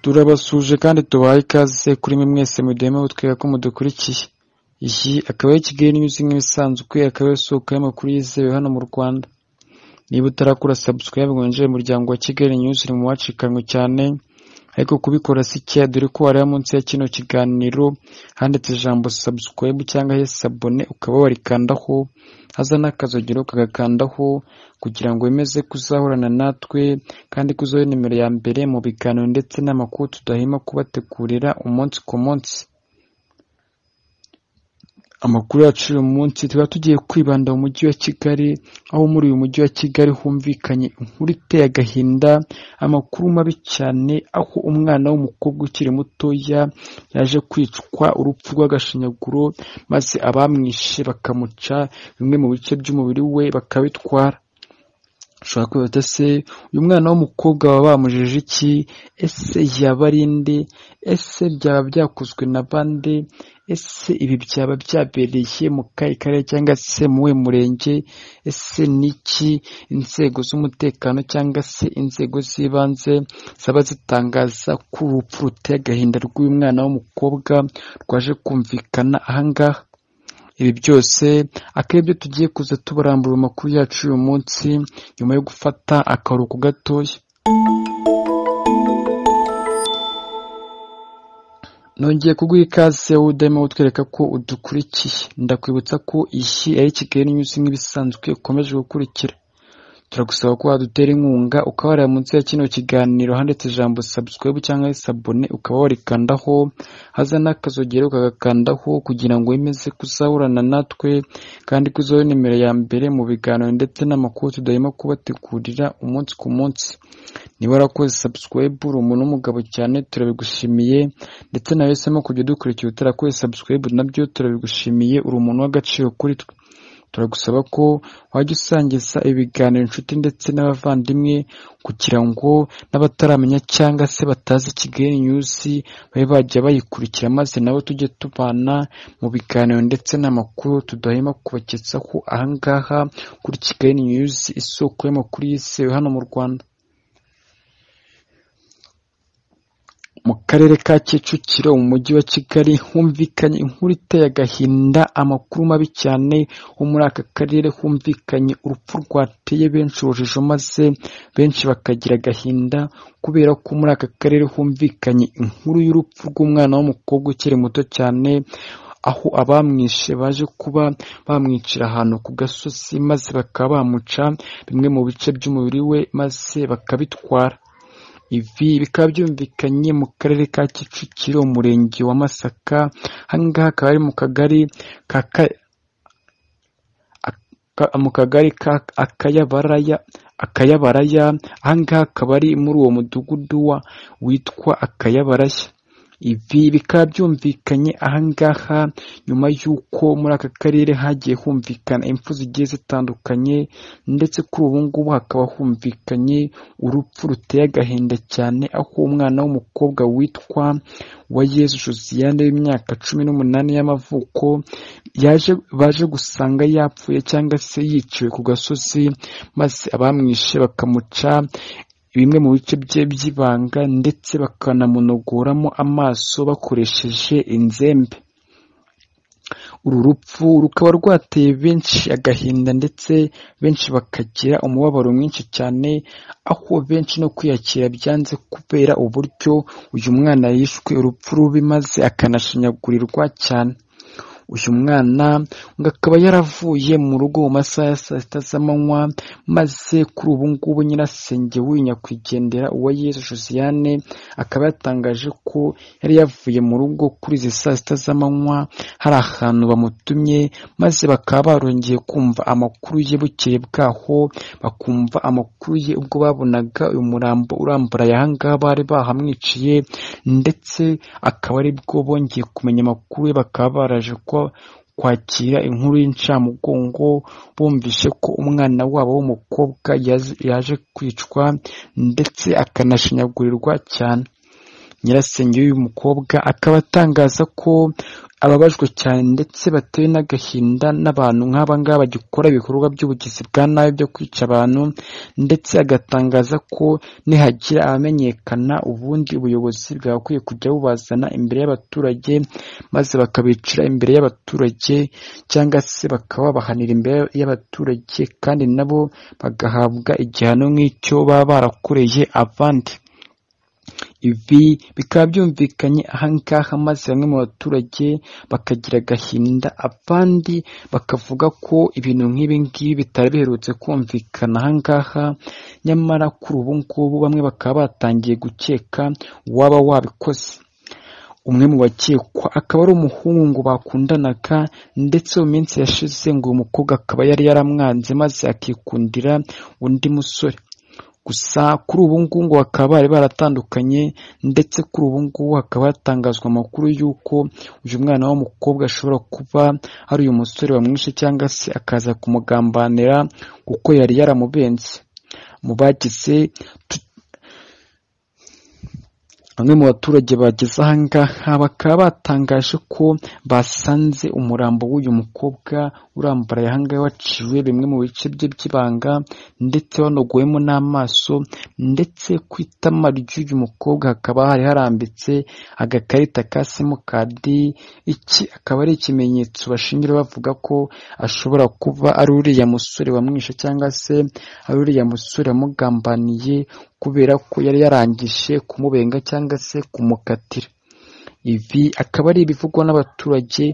turabasuhuje kandi tubahaye ikaze kuri mwe mwese muduhema butwega ko mudukurikiye iyi akaba ari Kigali News nk'ibisanzwe akaba ari isoko y'amakuru yizewe hano mu Rwanda niba utarakora subscribe ngo winjire mu muryango wa Kigali News uri mu bacikanwe cyane ariko kubikora si cya dore ko wareba munsi ya kino kiganiro handitse ijambo subscribe cyangwa he sabone ukaba warikandaho haza n'akazogero kagakandaho kugira ngo wemeze kuzahorana natwe kandi ko uzobe nimero ya mbere mu biganiro ndetse n'amakuru tudahema kubategurira umunsi ku munsi amakuru yacu uyu munsi tuba tugiye kwibanda mu mujyi wa kigali aho muri uyu mujyi wa kigali humvikanye inkuru iteye agahinda amakuru mabi cyane aho umwana w'umukobwa ukiri mutoya yaje kwicwa urupfu rw'agashinyaguro maze abamwishe bakamuca bimwe mu bice by'umubiri we bakabitwara ushobora kwihuta se uyu mwana w'umukobwa baba bamujije iki ese yaba ari inde ese byaba byakozwe na bande ese ibi byaba byabereye mu kahe karere cyangwa se mu we murenge ese niki inzego z'umutekano cyangwa se inzego z'ibanze zaba zitangaza ko urupfu ruteye agahinda rw'uyu mwana w'umukobwa rwaje kumvikana ahangaha ibi byose akaba ibyo tugiye kuza tubarambura amakuru yacu uyu munsi nyuma yo gufata akaruhuko gatoya nongeye kuguha ikaze wowe udahema utwereka ko udukurikiye ndakwibutsa ko iyi ari kigali nyuze nk'ibisanzwe ukomeje gukurikira turagusaba ko wadutera inkunga ukaba wareba munsi ya kino kiganiro handitse ijambo subscribe cyangwa sabone ukaba warikandaho haza n'akazogero kagakandaho kugira ngo wemeze kuzahorana natwe kandi ko uzobe nimero ya mbere mu biganiro ndetse n'amakuru tudahema kubategurira umunsi ku munsi niba warakoze subscribe uri umuntu w'umugabo cyane turabigushimiye ndetse nawe semo kujya udukurikira utarakoze subscribe nabyo turabigushimiye uri umuntu w'agaciro kuri twe turagusaba ko wajya usangiza ibiganiro inshuti ndetse n'abavandimwe kugira ngo n'abataramenya cyangwa se batazi Kigali News babe bajya bayikurikira maze nabo tujye tubana mu biganiro ndetse n'amakuru tudahema kubagezaho ahangaha kuri Kigali News isoko y'amakuru yizewe hano mu Rwanda mu karere ka kicukiro mu mujyi wa kigali humvikanye inkuru iteye agahinda amakuru mabi cyane ho muri aka karere humvikanye urupfu rwateye benshi urujijo maze benshi bakagira agahinda kubera ko muri aka karere humvikanye inkuru y'urupfu rw'umwana w'umukobwa ukiri muto cyane aho abamwishe baje kuba bamwicira ahantu ku gasozi maze bakaba bamuca bimwe mu bice by'umubiri we maze bakabitwara ibi bikaba byumvikanye mu karere ka kicukiro umurenge wa masaka ahangaha akaba ari mu kagari mu kagari ka akayabaraya akayabaraya ahangaha akaba ari muri uwo mudugudu wa witwa akayabaraya ibi bikaba byumvikanye ahangaha nyuma y'uko muri aka karere hagiye humvikana impfu zigiye zitandukanye ndetse kuri ubu ngubu hakaba humvikanye urupfu ruteye agahinda cyane aho umwana w'umukobwa witwa Wayezu Josiane w'imyaka cumi n'umunani y'amavuko yaje baje gusanga yapfuye cyangwa se yiciwe ku gasozi maze abamwishe bakamuca bimwe mu bice bye by'ibanga ndetse bakanamunogoramo amaso bakoresheje inzembe uru rupfu rukaba rwateye benshi agahinda ndetse benshi bakagira umubabaro mwinshi cyane aho benshi no kwiyakira byanze kubera uburyo uyu mwana yishwe urupfu rubi maze akanashinyagurirwa cyane uyu mwana ngo akaba yaravuye mu rugo mu masaha ya saa sita z'amanywa maze kuri ubu ngubu nyirasenge nyakwigendera uwa Yezu josiane akaba yatangaje ko yari yavuye mu rugo kuri izi saa sita z'amanywa hari ahantu bamutumye maze bakaba barongeye kumva amakuru ye bukeye bwaho bakumva amakuru ye ubwo babonaga uyu murambo urambaraye ahangaha bari bahamwiciye ndetse akaba ari bwo bongeye kumenya amakuru ye bakaba baraje ko kwakira inkuru y'incamugongo bumvishe ko umwana wabo w'umukobwa yaje kwicwa ndetse akanashinyagurirwa cyane nyirasenge w'uyu mukobwa akaba atangaza ko ababajwe cyane ndetse batewe n'agahinda n'abantu nk'aba ngaba bagikora ibikorwa by'ubugizi bwa nabi byo kwica abantu ndetse agatangaza ko nihagira abamenyekana ubundi ubuyobozi bwagakwiye kujya bubazana imbere y'abaturage maze bakabicira imbere y'abaturage cyangwa se bakababahanira imbere y'abaturage kandi nabo bagahabwa igihano nk'icyo baba barakoreye abandi ibi bikaba byumvikanye ahangaha maze bamwe mu baturage bakagira agahinda abandi bakavuga ko ibintu nk'ibi ngibi bitari biherutse kumvikana ahangaha nyamara kuri ubu ngubu bamwe bakaba batangiye gukeka uwaba wabikoze umwe mu bakekwa akaba ari umuhungu bakundanaga ndetse mu minsi yashize ngo uyu mukobwa akaba yari yaramwanze maze akikundira undi musore gusa kuri ubu ngubu bakaba bari baratandukanye ndetse kuri ubu ngubu hakaba hatangazwa amakuru y'uko uyu mwana w'umukobwa ashobora kuba ari uyu musore wamwishe cyangwa se akaza kumugambanira kuko yari yaramubenze mu bagize tu- bamwe mu baturage bageze aha ngaha bakaba batangaje ko basanze umurambo w'uyu mukobwa urambaraye aha ngaha waciwe bimwe mu bice bye by'ibanga ndetse wanogowemo n'amaso ndetse ku itama ry'uyu mukobwa hakaba hari harambitse agakarita ka simukadi iki akaba ari ikimenyetso bashingira bavuga ko ashobora kuba ari uriya musore wamwishe cyangwa se ari uriya musore wamugambaniye kubera ko yari yarangije kumubenga cyangwa se kumukatira ibi akaba ari ibivugwa n'abaturage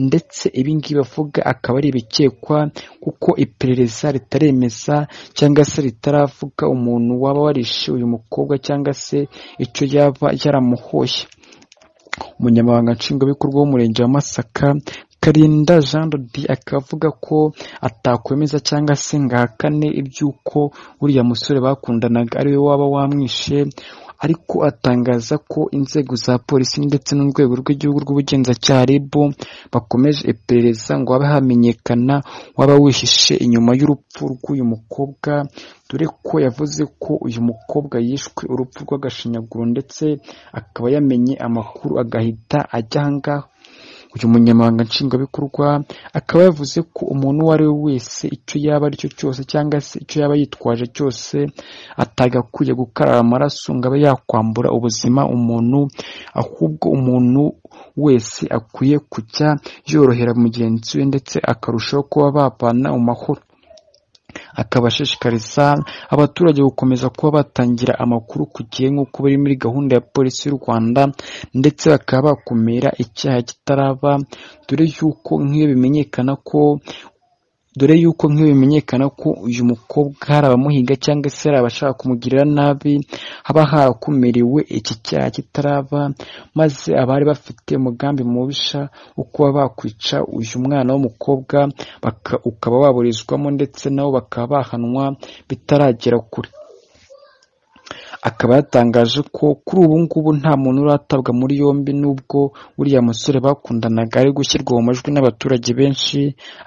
ndetse ibingibi bavuga akaba ari ibikekwa kuko iperereza ritaremeza cyangwa se ritaravuga umuntu waba warishe uyu mukobwa cyangwa se icyo yaba yaramuhoye umunyamabanga nshingwabikorwa w'umurenge wa masaka karinda jean dodi akavuga ko atakwemeza cyangwa se ngo ahakane iby'uko uriya musore bakundanaga ariwe waba wamwishe ariko atangaza ko inzego za polisi ndetse n'urwego rw'igihugu rw'ubugenzacyaha rib bakomeje iperereza ngo habe hamenyekana waba wihishe inyuma y'urupfu rw'uyu mukobwa dore ko yavuze ko uyu mukobwa yishwe urupfu rw'agashinyaguro ndetse akaba yamenye amakuru agahita ajya aha ngaha uyu munyamabanga nshingwabikorwa akaba yavuze ko umuntu uwo ari we wese icyo yaba aricyo cyose cyangwa se icyo yaba yitwaje cyose atagakwiye gukarara amaraso ngo abe yakwambura ubuzima umuntu ahubwo umuntu wese akwiye kujya yorohera mugenzi we ndetse akarushaho kuba babana mu mahoro akaba ashishikariza abaturage gukomeza kuba batangira amakuru ku gihe nk'uko biri muri gahunda ya polisi y'u Rwanda ndetse bakaba bakumira icyaha kitaraba dore yuko nk'iyo bimenyekana ko dore yuko nk'iyo bimenyekana ko uyu mukobwa hari abamuhiga cyangwa se hari abashaka kumugirira nabi haba harakumiriwe iki cyaha kitaraba maze abari bafite umugambi mubisha wo kuba bakwica uyu mwana w'umukobwa baka- ukaba waburizwamo ndetse nabo bakaba bahanwa bitaragera kure akaba yatangaje ko kuri ubu ngubu nta muntu uratabwa muri yombi nubwo uriya musore bakundanaga ari gushyirwa mu majwi n'abaturage benshi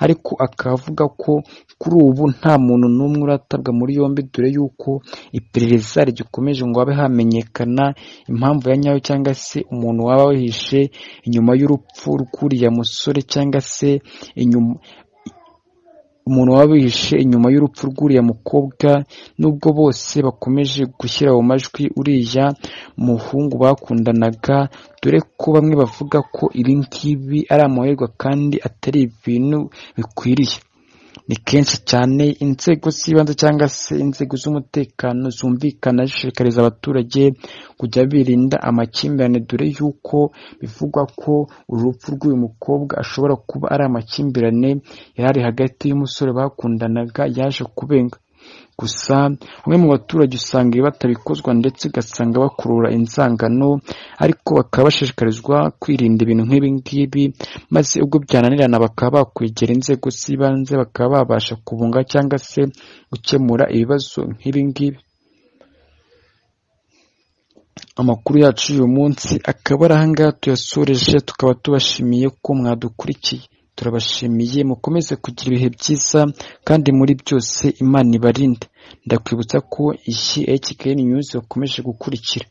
ariko akaba avuga ko kuri ubu nta muntu n'umwe uratabwa muri yombi dore yuko iperereza rigikomeje ngo habe hamenyekana impamvu ya nyayo cyangwa se umuntu waba wihishe inyuma y'urupfu rw'uriya musore cyangwa se inyuma umuntu waba wihishe inyuma y'urupfu rw'uriya mukobwa nubwo bose bakomeje gushyira mu majwi uriya muhungu bakundanaga dore ko bamwe bavuga ko ibi ngibi ari amahirwe kandi atari ibintu bikwiriye ni kenshi cyane inzego z'ibanze cyangwa se inzego z'umutekano zumvikana zishishikariza abaturage kujya birinda amakimbirane dore yuko bivugwa ko urupfu rw'uyu mukobwa ashobora kuba ari amakimbirane yari ari hagati y'umusore bakundanaga yaje kubenga gusa bamwe mu baturage usanga ibi batabikozwa ndetse ugasanga bakurura inzangano ariko bakaba bashishikarizwa kwirinda ibintu nk'ibi ngibi maze ubwo byananirana bakaba bakwegera inzego z'ibanze bakaba babasha kubunga cyangwa se gukemura ibibazo nk'ibi ngibi amakuru yacu y'uyu munsi akaba ari aha ngaha tuyasoreje tukaba tubashimiye ko mwadukurikiye turabashimiye mukomeze kugira ibihe byiza kandi muri byose imana ibarinde ndakwibutsa ko iyi hkn news yakomeje gukurikira